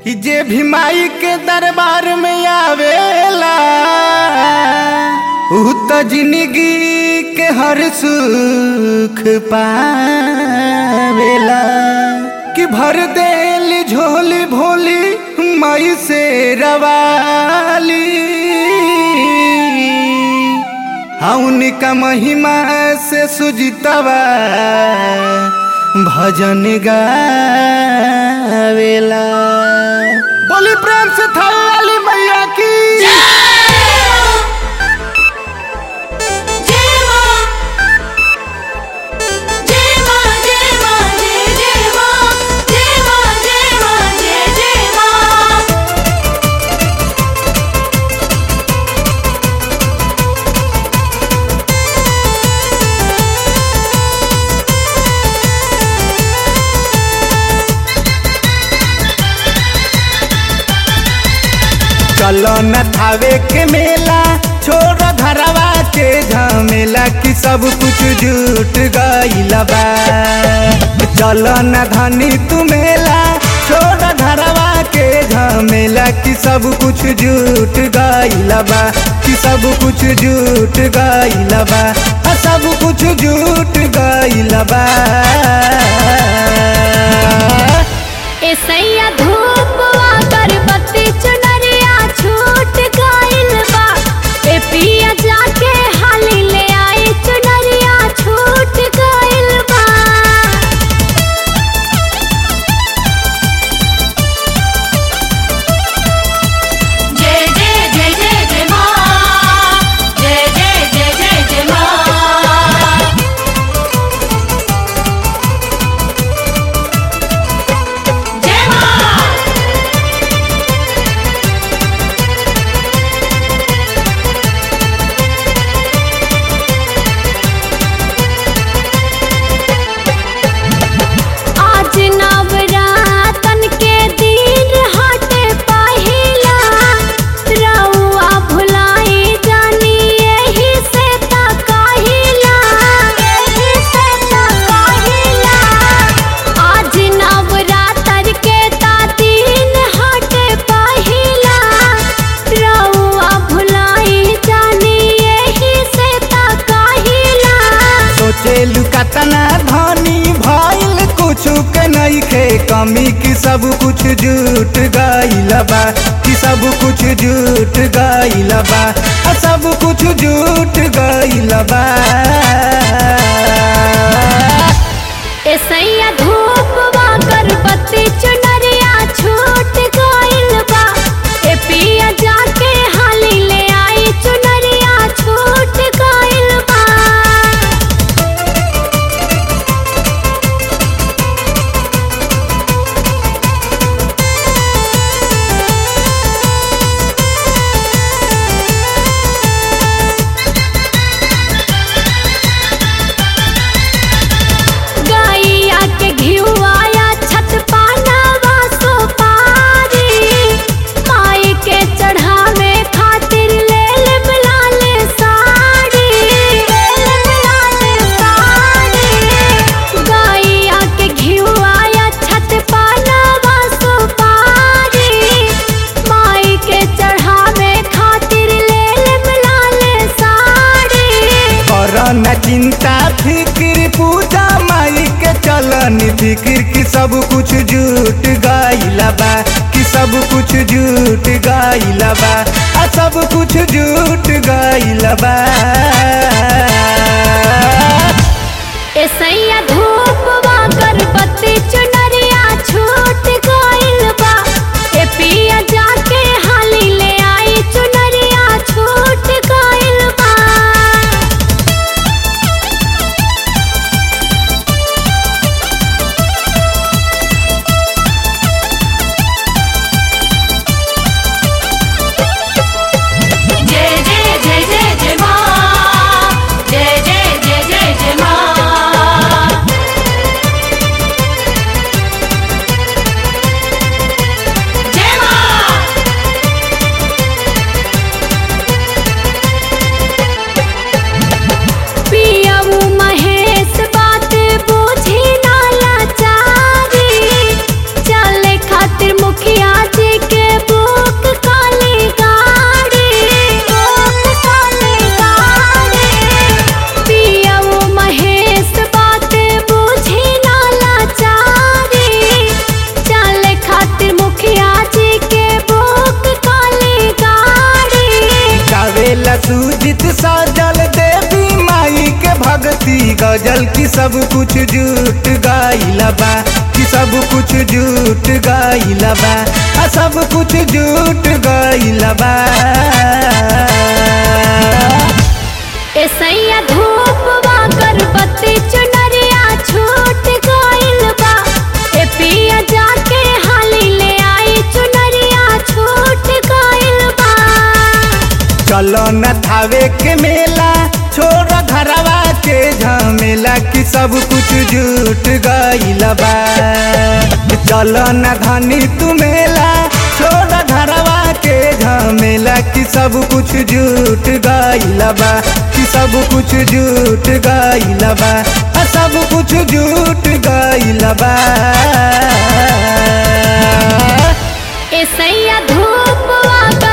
कि जे भी माई के दरबार में आवेला ऊ तो जिंदगी के हर सुख पावेला कि भर देली झोली भोली माई से रवाली हाँ उनका महिमा से सुजितवा भजन गावेला बोली प्रेम से थावे वाली मैया की चलो न थावे के मेला छोड़ घरवा के झमेला कि सब कुछ जुट गईला बा चलो न धनी तू मेला छोड़ घरवा के झमेला कि सब कुछ जुट गईला बा कि सब कुछ जुट गईला बा आ, सब कुछ जुट गईला बा एसैया धूप अगरबत्ती चुनरिया छूट गइल बा ए पिया जाके हाली ले आई चुनरिया छूट गइल बा जय जय जय जय जय माँ जय जय जय जय जय माँ जय माँ आज नवरातन के दिन हटे पहिला रउआ भुलाई जानी एही से त कहिला एही से त कहिला आज नवरात्र के ता दिन हटे पहिला रउआ भुलाई जानी एही से त कहिला सोचे लुकातना धनी भइल कुछ के नहीं खे कमी की सब कुछ जुट गइल बा कि सब कुछ जुट गइल बा आ सब कुछ जुट गइल बा एसैया धूप अगरबत्ती चुनरिया छूट गइल बा ए पिया जाके हाली ले आई चुनरिया छूट गइल बा गैया के घिउआया छत पानावा सुपारी माई के चढ़ावे खातिर ले ले लाले साड़ी ले ले लाले साड़ी गैया के घिउआया छत पानावा सुपारी माई के चढ़ावे खातिर ले ले लाले साड़ी कर न चिंता फिक्र पूजा माई के चलन फिक्र की सब कुछ जुट गइल बा कि सब कुछ जुट गइल बा आ सब कुछ जुट गइल बा एसैया धूप अगरबत्ती चुनरिया छूट गइल बा ए पिया जाके हाली ले आई चुनरिया छूट गइल बा जय जय जय जय जय माँ जय जय जय जय जय माँ सब कुछ जुट गइल बा कि सब कुछ जुट गइल बा आ सब कुछ जुट गइल बा ऐसैया धूपवा गर्भवती चुनरिया छूट गइल बा ए पिया जाके हाली ले आई चुनरिया छूट गइल बा चलो न थावे के मेला छोड़ घरवा के झमेला कि सब कुछ जुट गइल बा चलो न धनी तू मेला छोड़ घरवा के झमेला कि सब कुछ जुट गइल बा कि सब कुछ जुट गइल बा आ सब कुछ जुट गइल बा ऐसैया धूपवा